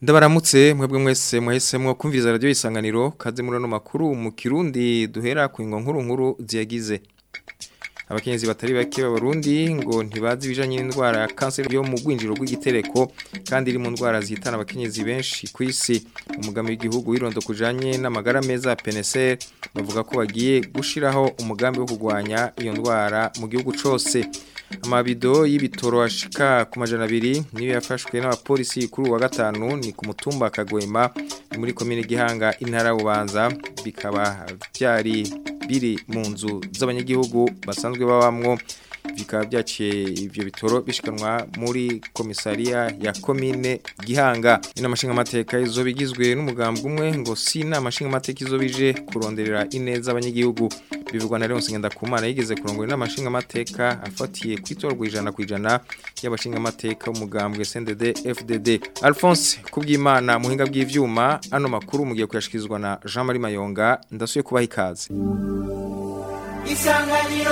Ndabaramutse mwebwe mwese mwahisemwo kumviriza radio isanganiro kaze muri no makuru mu Kirundi duhera ku ingo nkuru nkuru ziyagize abakenyezi batari bake b'abarundi ngo ntibazi ibijanye n'indwara ya kanseri yo mu gwinjiro rw'igitereko kandi iri mu ndwara zihitana abakenyezi benshi ku isi umugambi w'igihugu wirondo kujanye n'amagara meza PNSR bavuga ko bagiye gushiraho umugambi wo kurwanya iyo ndwara mu gihugu cose amabido y'ibitoro ashika ku majana abiri niyo yafashwe n'abapolisi kuri wa gatanu ni ku mutumba Kagwema muri komine Gihanga intara Bubanza bikaba byari biri mu nzu z'abanyagihugu basanzwe babamwo bikaba byaciye ivyo bitoro bishikanwa muri komisariya ya komine Gihanga inama nshinga amateka izo bigizwe n'umugambwe umwe ngo si inama nshinga amateka izo bije kuronderera ineza abanyagihugu bivugwa na Leon Ngenda Kumana yigeze kurongora inama nshinga amateka afatiye kwitorwa ijana ku ijana y'abashinga amateka umugambwe CNDD FDD Alphonse kubwimana muhinga bw'ivyuma ano makuru mugiye kuyashikizwa na Jean Marie Mayonga ndasuye kubaha ikaze Isanganiro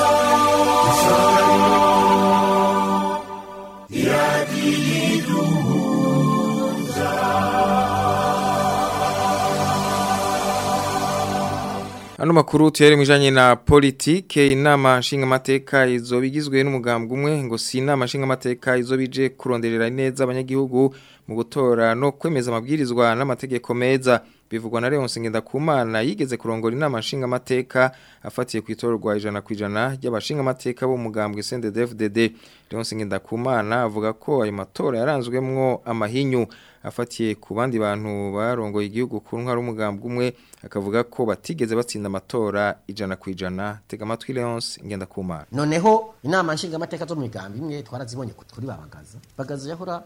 Ano makuru tuyari mwijanye na politike inama nshinga amateka izo bigizwe n'umugambwe umwe ngo si inama nshinga amateka izo bije kuronderera neza abanyagihugu mu gutora no kwemeza amabwirizwa n'amategeko meza bivugwa na Leon Ngenda Kumana yigeze kurongora inama nshinga amateka afatiye kwitorwa ijana ku ijana y'abashinga amateka bo mugambwe CNDD-FDD Leon Ngenda Kumana avuga ko ayo matora yaranzwemwo amahinyu afatiye ku bandi bantu barongoye igihugu ku ntwaro umugambwe umwe akavuga ko batigeze batsinda amatora ijana ku ijana tega amatwi Leonce ngenda kumara noneho inama nshinga amateka zo mu migambi imwe twarazibonye kuri babagaza bagaza yahora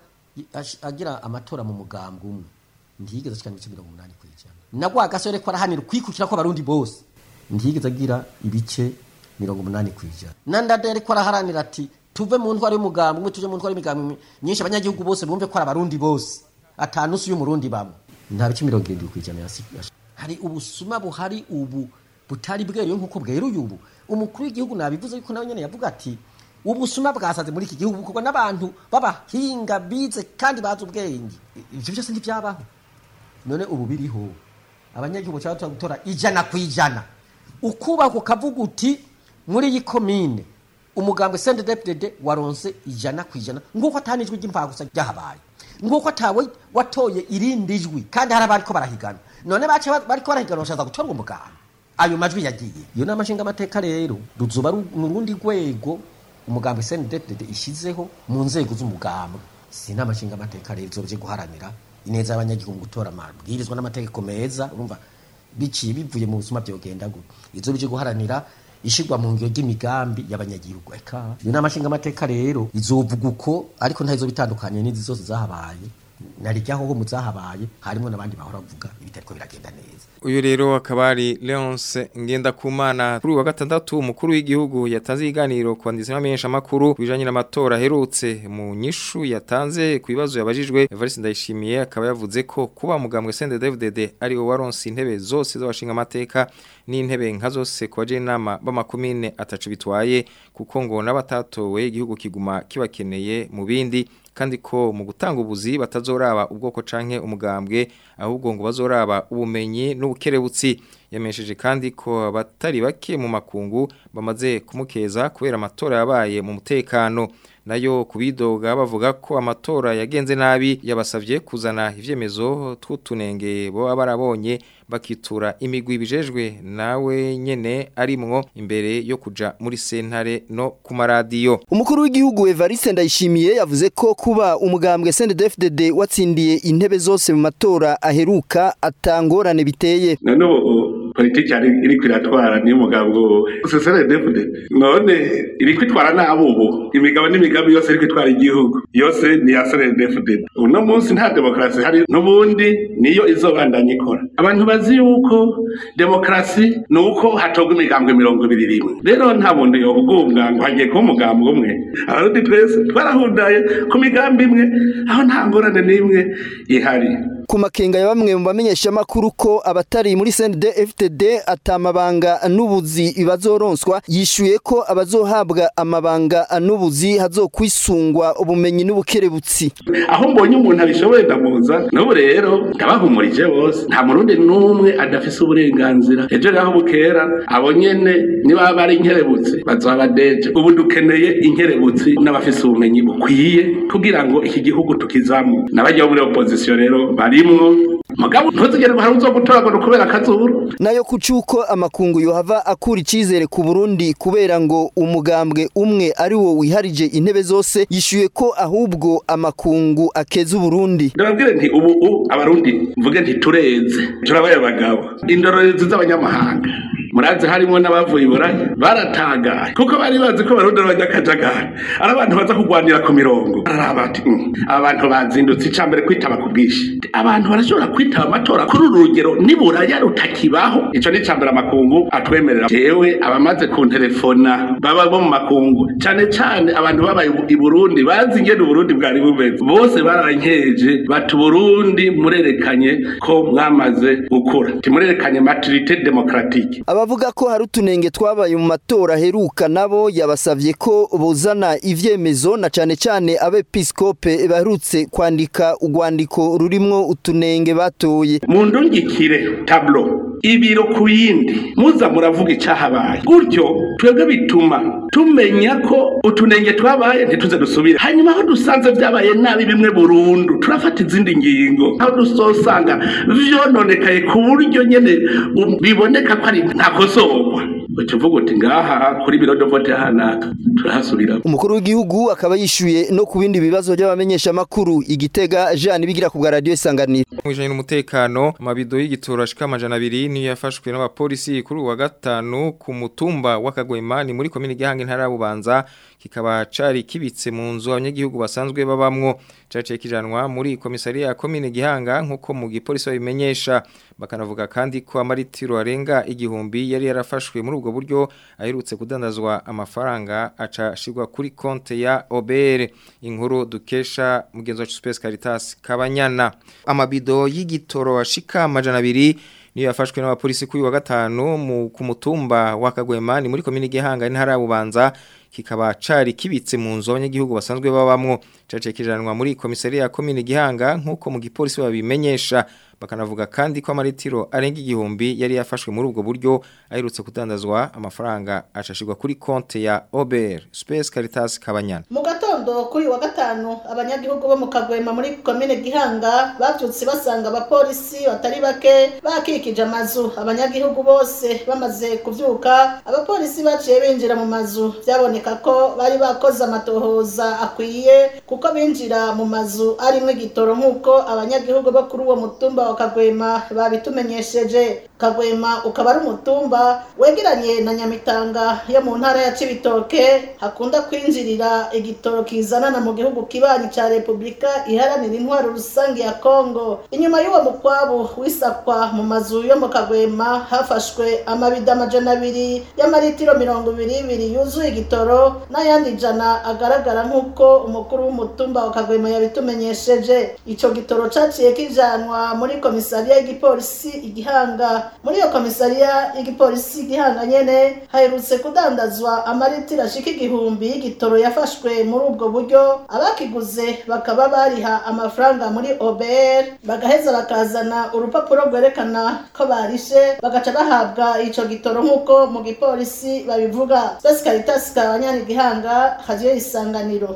agira amatora mu mugambwe umwe ntiyigeze ashikana ibice mirongo umunani ku ijana nagwa agasore ko arahanira kwikukira ko abarundi bose ntiyigeze agira ibice mirongo umunani ku ijana nandade ariko araharanira ati tuve mu ntwaro y'umugambwe umwe tuje mu ntwaro y'imigambi myinshi abanyagihugu bose bumve ko ari abarundi bose atanusu y'umurundi bamwe nta bice mirongo irindwi ku ijana hari ubusuma buhari ubu butari bweruye nk'uko bweruye ubu umukuru w'igihugu nabivuze yuko nawe nyene yavuga ati ubusuma bwasaze muri iki gihugu bukorwa n'abantu b'abahinga bize kandi bazi ubwenge ivyo byose ntivyabaho none ubu biriho abanyagihugu cyangwa gutora ijana ku ijana ukubaka ukavuga uti muri iyi komine umugambwe CNDD-FDD waronse ijana ku ijana nguko atanijwe ry'impagusa ryahabaye nguko atawe watoye irindi jwi kandi hari abariko barahigana none bace bariko barahigana bashaza gutorwa umugambwe ayo majwi yagiye iyo nama nshinga amateka rero ruzoba mu rundi rwego umugambwe CNDD-FDD ishizeho mu nzego z'umugambwe si inama nshinga amateka rero izobye guharanira ineza y'abanyagihugu gutora amabwirizwa n'amategeko meza urumva biciye bivuye mu buzima byogenda gute izobye guharanira ishigwa mu ngiro ry'imigambi y'abanyagihugu eka iyo nama nshinga amateka rero izovuga uko ariko ntazo bitandukanye n'izi zose zahabaye narijyaho ho muzahabaye harimo nabandi bahora bavuga ibitariko biragenda neza uyu rero akaba ari Leonce Ngendakumana kuri wa gatandatu umukuru w'igihugu yatanze iganiro ku banditsi n'amenyesha makuru bijanye n'amatora herutse mu nyishu yatanze ku bibazo yabajijwe Evariste Ndayishimiye akaba yavuze ko kuba mugambwe CNDD-FDD ari wo waronse intebe zose z'abashinga amateka n'intebe nka zose kwa inama b'amakomine atacu bitwaye kuko ngo n'abatatowe igihugu kiguma kibakeneye mu bindi kandi ko mu gutanga ubuzi batazoraba ubwoko canke umugambwe ahubwo ngo bazoraba ubumenyi n'ubukerebutsi yamesheje kandi ko abatari bake mu makungu bamaze kumukeza kubera amatora yabaye mu mutekano nayo kubidoga bavuga ko amatora yagenze nabi yabasavye kuzana ivyemezo tw'utunenge bo barabonye bakitura imigwi bijejwe nawe nyene arimwo imbere yo kuja muri sentare no ku maradiyo umukuru w'igihugu Evariste Ndayishimiye yavuze ko kuba umugambwe CNDD-FDD watsindiye intebe zose mu matora aheruka atangorane biteye none politiki yari iri kwiratwara niyo mugabo sesere depute none iri kwitwara nabo ubu imigabo n'imigambi yose iri kwitwara igihugu yose ni ya sere depute uno munsi nta demokarasi hari n'ubundi niyo izobandanya ikora abantu bazi yuko demokarasi ni uko hatogwa imigambwe mirongo ibiri rimwe rero nta muntu yobugumbwa ngo hagiye kuba umugambwe umwe abarundi twese twarahundaye ku migambi imwe aho nta ngorane n'imwe ihari ku makenga ya bamwe mu bamenyesha makuru ko abatari muri CNDD-FDD atamabanga n'ubuzi bazoronswa yishuye ko abazohabwa amabanga n'ubuzi hazokwisungwa ubumenyi n'ubukerebutsi aho mbonye umuntu abishoboye ndamuza n'ubu rero ndabahumurije bose nta murundi n'umwe adafise uburenganzira ejo rero aho bukera abo nyene niba bari inkerebutsi bazoba badeje ubu dukeneye inkerebutsi n'abafise ubumenyi bukwiye kugira ngo iki gihugu tukizamu n'abajya muri opposition rero barimwo mugabo ntuzigere hari uzogutoragura kubera akazuru nayo kucuko amakungu yohava akura icizere ku Burundi kubera ngo umugambwe umwe ari wo wiharije intebe zose yishuye ko ahubwo amakungu akeza Burundi ndababwire nti ubu ubu abarundi mvuge nti tureze turabaye abagabo indorerezi z'abanyamahanga murazi harimo n'abavuye iburaya baratagaye kuko bari bazi ko barundi b'abanyakajagari ari abantu baza kurwanira ku mirongo araraba ati "Mm, abantu bazindutse icambere kwitaba ku bwinshi abantu barashobora kwitaba amatora kuri uru rugero niburaya rutakibaho ico ni icambere amakungu atwemerera jewe abamaze kunterefona baba bo mu makungu cane cane abantu babaye i burundi bazi ingene uburundi bwari bumeze bose barankeje bati uburundi murerekanye ko mwamaze gukura timurerekanye maturite demokratike abavuga ko hari utunenge twabaye mu matora aheruka nabo yabasavye ko buzana ivyemezo na cane cane abepiskope baherutse kwandika urwandiko rurimwo utunenge batoye mu ndungikire tablo ibiro ku yindi muza muravuga icyahabaye gutyo twebwe bituma tumenya ko utunenge twabaye ntituze dusubire hanyuma aho dusanze byabaye nabi bimwe burundu turafata izindi ngingo aho dusosanga vyononekaye ku buryo nyene um, biboneka ko ari ntakosorwa uca uvuga uti ngaha kuri biro de vote hanaka turahasubira umukuru w'igihugu akaba yishuye no ku bindi bibazo by'abamenyesha makuru igitega Jean bigira ku bwa radio isanganiro Mwijanye n'umutekano amabido y'igitoro ashika amajana abiri niyo yafashwe n'abapolisi kuri uwa gatanu ku mutumba w'akagwema ni muri komine Gihanga intara ya Bubanza kikaba cari kibitse mu nzu abanyagihugu basanzwe babamwo caciye kijanwa muri komisariya ya komine Gihanga nkuko mu gipolisi babimenyesha bakanavuga kandi ko amaritiro arenga igihumbi yari yarafashwe muri ubwo buryo aherutse kudandazwa amafaranga aca shigwa kuri konte ya OBR inkuru dukesha mugenzi wacu Space Caritas Kabanyana amabido y'igitoro ashika amajana abiri niyo yafashwe n'abapolisi kuri wa gatanu mu ku mutumba wa Kagwema ni muri komine Gihanga intara ya Bubanza kikaba cari kibitse mu nzu abanyagihugu basanzwe babamwo caciye kijanwa muri komisariya ya komine Gihanga nkuko mu gipolisi babimenyesha bakanavuga kandi ko amaritiro arenga igihumbi yari yafashwe muri ubwo buryo aherutse kudandazwa amafaranga acashirwa kuri konte ya OBR Space Caritas Kabanyana mu gatondo kuri wa gatanu abanyagihugu bo mu kagwema muri komine gihanga bavyutse basanga abapolisi batari bake bakikije amazu abanyagihugu bose bamaze kuvyuka abapolisi baciye binjira mu mazu vyaboneka ko bari bakoze amatohoza akwiye kuko binjira mu mazu arimwo igitoro nk'uko abanyagihugu bo kuri uwo mutumba wa kagwema babitumenyesheje kagwema ukaba ari umutumba wegeranye na nyamitanga yo mu ntara ya cibitoke hakunda kwinjirira igitoro kizanana mu gihugu kibanyi ca repubulika iharanira intwaro rusange ya kongo inyuma y'uwo mukwabu wisakwa mu mazu yo mu kagwema hafashwe amabido amajana abiri y'amaritiro mirongo ibiri ibiri yuzuye igitoro n'ayandi ijana agaragara nk'uko umukuru w'umutumba wa kagwema yabitumenyesheje ico gitoro caciye kijanwa muri komisariya y'igipolisi igihanga muri iyo komisariya y'igipolisi igihanga nyene haherutse kudandazwa amaritiro ashika igihumbi y'igitoro yafashwe muri ubwo buryo abakiguze bakaba bariha amafaranga muri OBR bagaheza bakazana urupapuro rwerekana ko barishe bagaca bahabwa ico gitoro nk'uko mu gipolisi babivuga Space Caritas kabanyana igihanga hajiye isanganiro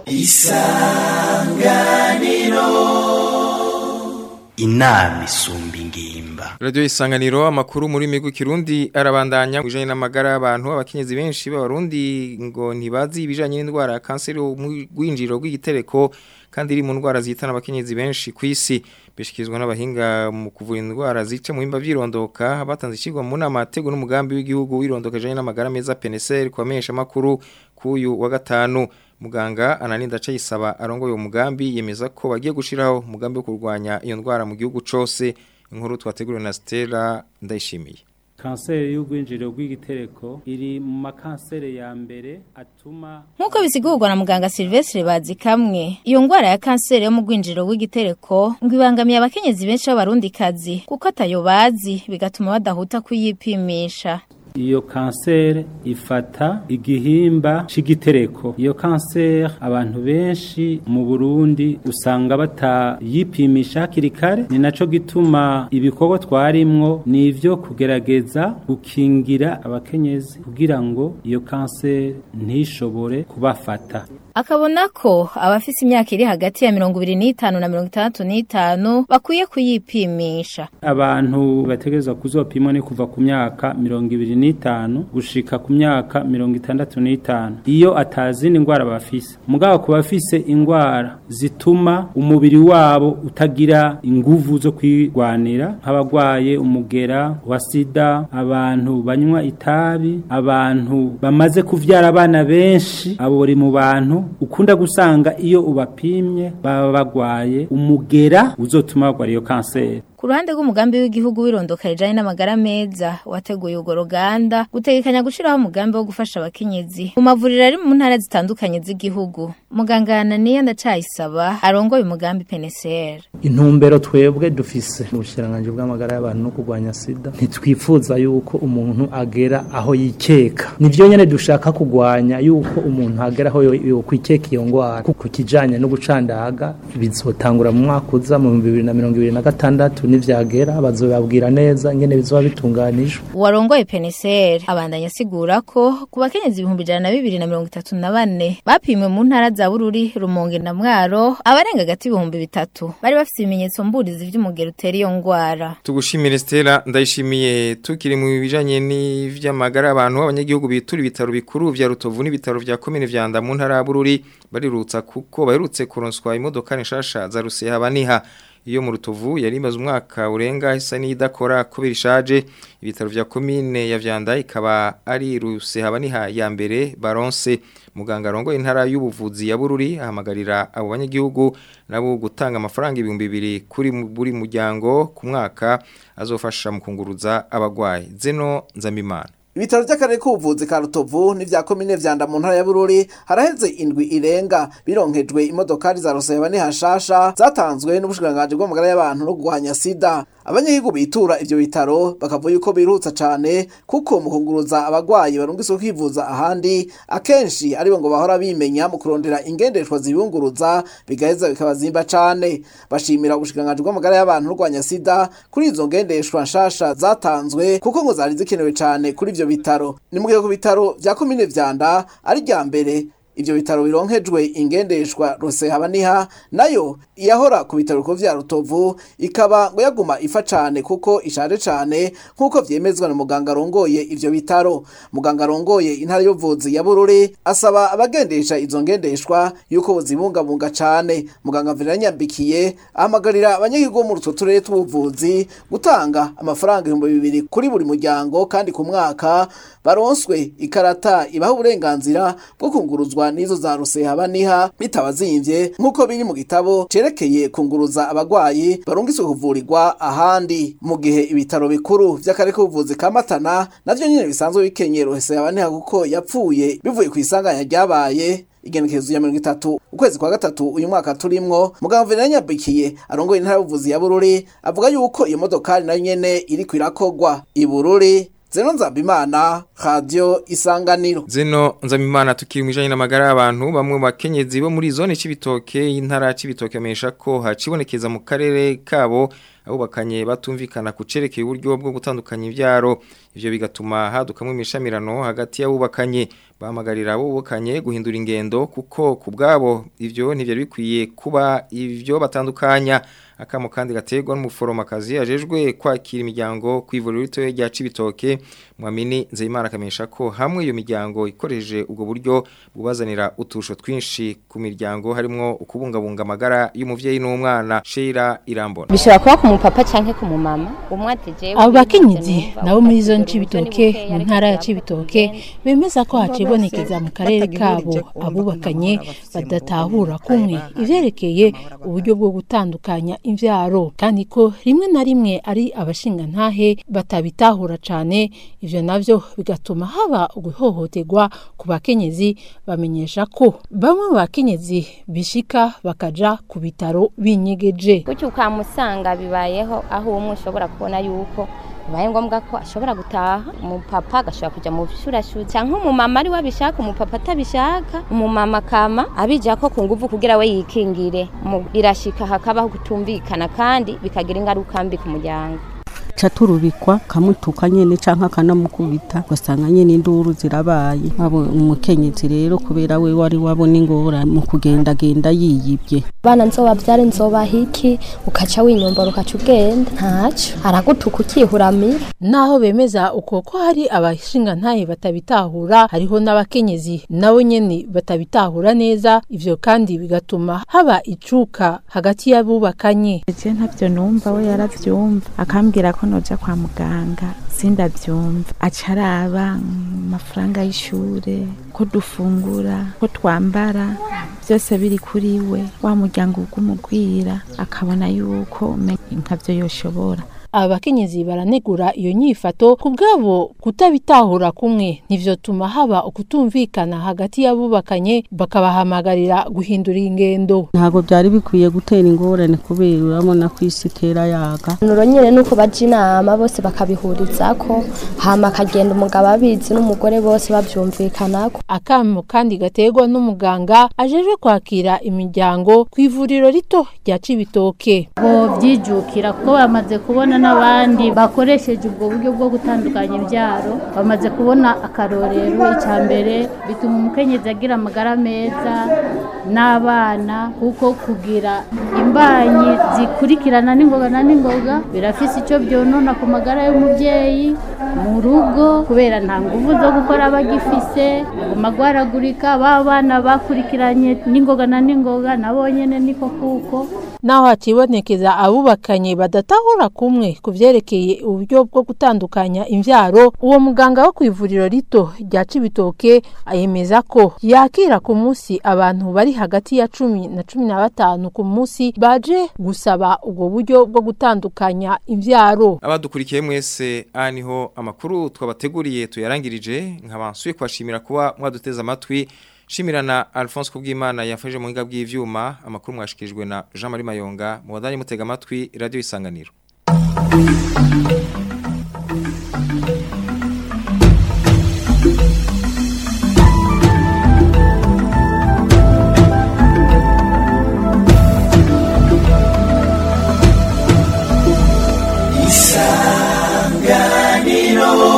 inama isumba ingimba Radio isanganiro amakuru muri migu kirundi arabandanya kujanye n'amagara y'abantu abakenyezi benshi b'abarundi ngo ntibazi ibijanye n'indwara ya kanseri y'ugwinjiro rw'igitereko kandi iri mu ndwara zihitana abakenyezi benshi ku isi bishikizwa n'abahinga mu kuvura indwara zica mu bimba vyirondoka batanze ikigwa mu nama atego n'umugambi w'igihugu wirondoka janye n'amagara meza PNSR kwamenyesha makuru kuyu wa gatanu muganga ananinda cayisaba arongoye uwo mugambi yemeza ko bagiye gushiraho umugambi wo kurwanya iyo ndwara mu gihugu cose inkuru twateguriwe na Stella ndayishimiye kanseri y'urwinjiriro rw'igitereko iri mu makanseri ya mbere atuma Nkuko bisigurwa na muganga Silvestre Bazikamwe, iyo ngwara ya kanseri yo mu rwinjiriro rw'igitereko ngo ibangamiye abakenyezi benshi b'abarundikazi kuko atayo bazi bigatuma badahuta kuyipimisha. iyo kanseri ifata igihimba c'igitereko iyo kanseri abantu benshi mu Burundi usanga batayipimisha hakiri kare ni naco gituma ibikorwa twarimwo ni ivyo kugerageza gukingira abakenyezi kugira ngo iyo kanseri ntishobore kubafata Akabona ko abafise imyaka iri hagati ya mirongo ibiri n'itanu na mirongo itandatu n'itanu bakwiye kuyipimisha. abantu bategerezwa kuzopimwa ni kuva ku myaka mirongo ibiri n'itanu gushika ku myaka mirongo itandatu n'itanu iyo atazindi ndwara bafise mugabo ku bafise indwara zituma umubiri wabo utagira inguvu zo kwirwanira nk'abagwaye umugera wa sida abantu banywa itabi abantu bamaze kuvyara abana benshi abo bari mu bantu ukunda gusanga iyo ubapimye baba bagwaye umugera uzotuma bagwara iyo kanseri Ku ruhande rw'umugambi w'igihugu w'irondoka rijanye n'amagara meza wateguye urwo ruganda gutegekanya gushiraho umugambi wo gufasha abakenyezi mu mavuriro ari mu ntara zitandukanye z'igihugu. Muganga Ananiya Ndacayisaba arongoye umugambi PNCR. intumbero twebwe dufise mu bushiranganje bw'amagara y'abantu no kurwanya sida ntitwifuza yuko umuntu agera aho yikeka nivyo nyene dushaka kurwanya yuko umuntu agera aho yo- yokwikeka iyo ngwara ku kijanye no gucandaga bizotangura mu mwaka uza mu 2026 nivyagera bazobabwira neza ingene bizoba bitunganijwe Uwarongoye PNCR abandanya asigura ko ku bakenyezi ibihumbi ijana na bibiri na mirongo itatu na bane bapimwe mu ntara za Bururi, Rumonge na Mwaro abarenga gati ibihumbi bitatu bari bafise ibimenyetso mburizi vy'umugero utera iyo ngwara. Tugushimire Stella ndayishimiye tukiri mu bijanye n'ivy'amagara abantu abanyagihugu bitura ibitaro bikuru vya Rutovu n'ibitaro vya commune vya Nda mu ntara ya Bururi barirutsa kuko baherutse kuronswa imodoka nshasha za Ruseha baniha iyo mu Rutovu yari imaze umwaka urenga isa n'idakora kubera ishaje ibitaro vya commune ya Vyanda ikaba ari Ruseha baniha ya mbere baronse muganga rongo intara y'ubuvuzi ya Bururi ahamagarira abo banyagihugu nabo gutanga amafaranga ibihumbi bibiri kuri mu- buri muryango ku mwaka azofasha mu kunguruza abagwayi zeno nzamimana Ibitaro by'akarere k'ubuvuzi ka Rutovu n'ivya komine vyanda mu ntara ya Bururi haraheze indwi irenga bironkejwe imodokari za Roseba ni hashasha zatanzwe n'ubushikiranganje bw'amagara y'abantu no kurwanya sida abanyagihugu bitura ivyo bitaro bakavuga yuko birutsa cane kuko mu kunguruza abagwayi barungiswe kwivuza ahandi akenshi aribo ngo bahora bimenya mu kurondera ingendeshwa zibunguruza bigaheza bikabazimba cane bashimira ubushikiranganje bw'amagara y'abantu no kurwanya sida kuri izo ngendeshwa nshasha zatanzwe kuko ngo zari zikenewe cane kuri ivyo bitaro ni mu gihe ku bitaro vya komine vyanda ari rya mbere ivyo bitaro bironkejwe ingendeshwa rose habaniha nayo iyahora ku bitaro bikuru vya rutovu ikaba ngo yaguma ifa cane kuko ishaje cane nk'uko vyemezwa na muganga arongoye ivyo bitaro muganga arongoye intara y'ubuvuzi ya bururi asaba abagendesha izo ngendeshwa yuko bozibungabunga cane muganga Verena Nyambikiye ahamagarira abanyagihugu bo mu rutwo turere tw'ubuvuzi gutanga amafaranga ibihumbi bibiri kuri buri muryango kandi ku mwaka baronswe ikarata ibaha uburenganzira bwo kunguruzwa n'izo za ruseha baniha bitabazimvye nk'uko biri mu gitabo cerekeye kunguruza abagwayi barungiswe kuvurirwa ahandi mu gihe ibitaro bikuru vy'akarere k'ubuvuzi ka Matana navyo nyene bisanzwe bikenyera ruseha baniha kuko yapfuye bivuye ku isanganya ryabaye igenekerezo ya mirongo itatu ukwezi kwa gatatu uyu mwaka turimwo muganga Venera Nyabikiye arongoye intara y'ubuvuzi ya Bururi avuga yuko iyo modokari nayo nyene iriko irakogwa i Bururi Zeno Nzambimana Radio Isanganiro Zeno nzamimana tukiri mu bijanye n'amagara y'abantu bamwe mu bakenyezi bo muri zone c'ibitoke y'intara c'ibitoke amenyesha ko hacibonekeza mu karere kabo abubakanye batumvikana ku cerekeye uburyo bwo gutandukanya ivyaro ivyo bigatuma hadukamwe imishamirano hagati y'abubakanye bahamagarira abubakanye guhindura ingendo kuko ku bwabo ivyo ntivyari bikwiye kuba ivyo batandukanya akamo kandi gaterwa n'umuforomakazi ajejwe kwakira imiryango ku ivuriro ritoya rya Cibitoke mwamini Nzeyimana akamenyesha ko hamwe iyo miryango ikoresheje ubwo buryo bubazanira utusho twinshi ku miryango harimo ukubungabunga amagara y'umuvyeyi n'umwana Sheila Irambona bishobora kuba ku mupapa canke ku mumama umwe ati jewe abo bakenyezi nabo muri zo ncibitoke mu ntara ya cibitoke bemeza ko hacibonekeza mu karere kabo abubakanye badatahura kumwe ivyerekeye uburyo bwo gutandukanya imvyaro kandi ko rimwe na rimwe ari abashingantahe batabitahura cane ivyo navyo bigatuma haba uguhohoterwa ku bakenyezi bamenyesha ko bamwe mu bakenyezi bishika bakaja ku bitaro binyegeje gutyo ukamusanga bibayeho aho umwe ushobora kubona yuko bibaye ngombwa ko ashobora gutaha umupapa agashobora kujya mu bishurashuri cyangwa umumama ari we abishaka umupapa atabishaka umumama akama abijya ko ku nguvu kugira we yikingire Mu- birashika hakabaho kutumvikana kandi bikagira ingaruka mbi ku muryango ca turubikwa kamutuka nyene canke akanamukubita ugasanga nyene induru zirabaye abo umukenyezi rero kubera we wari wabona ingora mu kugendagenda yiyibye bana nzobavyare nzobahiki ukaca winyombora ukaca ugenda ntaco aragutuka ukihuramira naho bemeza uko ko hari abashingantahe batabitahura hariho n'abakenyezi nabo nyene batabitahura neza ivyo kandi bigatuma haba icuka hagati y'abubakanye je ntavyo numva we yaravyumva akambwira ko noja kwa muganga sindavyumva aca araba mm, amafaranga y'ishure ko dufungura ko twambara byose biri kuri we wa muryango ugumugwira akabona yuko umenga nkavyo yoshobora abakenyezi baranegura iyo nyifato ku bwabo kutabitahura kumwe ntivyotuma haba ukutumvikana hagati y'abubakanye bakabahamagarira guhindura ingendo ntabwo byari bikwiye gutera ingorane kubera urabona ko isi itera yaga nuro nyene nuko baja inama bose bakabihurizako hama akagenda umugabo abizi n'umugore bose bavyumvikanako akamo kandi gaterwa n'umuganga ajejwe kwakira imiryango ku ivuriro rito rya cibitoke bovyijukira kuko bamaze kubona n'abandi bakoresheje ubwo buryo bwo gutandukanya imbyaro bamaze kubona akarorero icya mbere bituma umukenyezi agira amagara meza n'abana kuko kugira imbanyi zikurikirana n'ingoga na n'ingoga birafise icyo byonona ku magara y'umubyeyi mu rugo kubera nta nguvu zo gukora bagifise baguma gwaragurika ba bana bakurikiranye n'ingoga na n'ingoga nabo nyene niko kuko naho hakibonekeza abubakanye badatahura kumwe ku vyerekeye uburyo bwo gutandukanya imvyaro uwo muganga wo kw'ivuriro rito rya cibitoke ayemeza ko yakira ku munsi abantu bari hagati ya cumi na cumi na batanu ku munsi baje gusaba ubwo buryo bwo gutandukanya imvyaro abadukurikiye mwese aha niho amakuru twabateguriye tuyarangirije nkabansuye kubashimira kuba mwaduteze amatwi shimirana Alphonse Kubwimana yafashe mu hinga bw'ivyuma amakuru mwashikirijwe na Jean Marie Mayonga mu badanye mutega amatwi radio isanganiro isanganiro